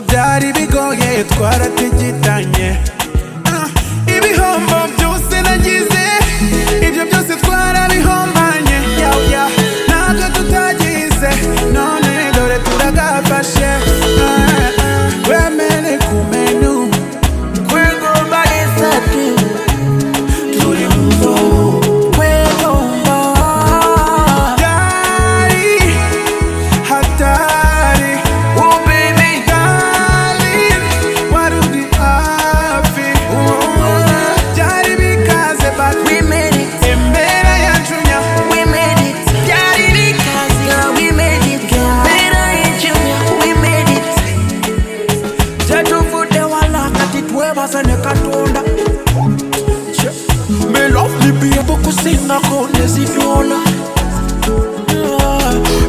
byari bigoye twaratigitanye Ah, ibihombo byose nagize ibyo byose twarabihombanye yaw, yaw, ntabyo tutagize none dore turagafashe Ah, ah, wemere ku menu kwigomba isati turi mu zobo Hatari, hatari, oh baby darling, wari uri hafi, byari bikaze but we made it, imbere yacu nya, we made it, byari bikaze girl, we made it, girl, imbere yacu nya, we made it, cyetuvude wala kati twebazane katunda meloflibiye kukusingakone zinola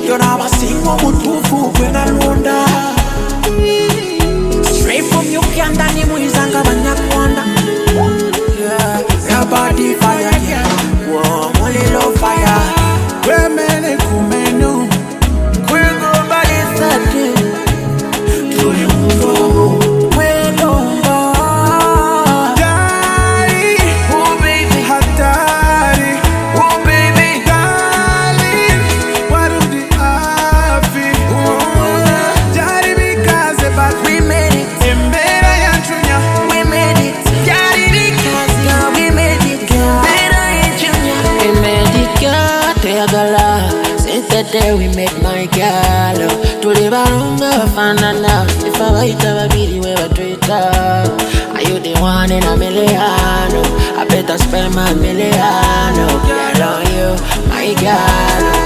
yona abasingwa mutufu kwenalonda straight from uganda ni mwizanga banyarwanda Yeah, your body fire yeah. Warm, mulilo fire wemene kumenu kwigobalisati tuli mzogo wedomba Hatari, oh baby, hatari, oh baby, darling, warudi afi, byari bikaze but we made it, imbere yacu nya, we made it, byari bikaze girl, we made it, girl, imbere yacu nya, We made it, girl, tuyagala Since the day we met my girl Tuli balunga bafanana Ifa bayita babiri we batwita Are you the one in a million? I better spend my million Girl on you, my girl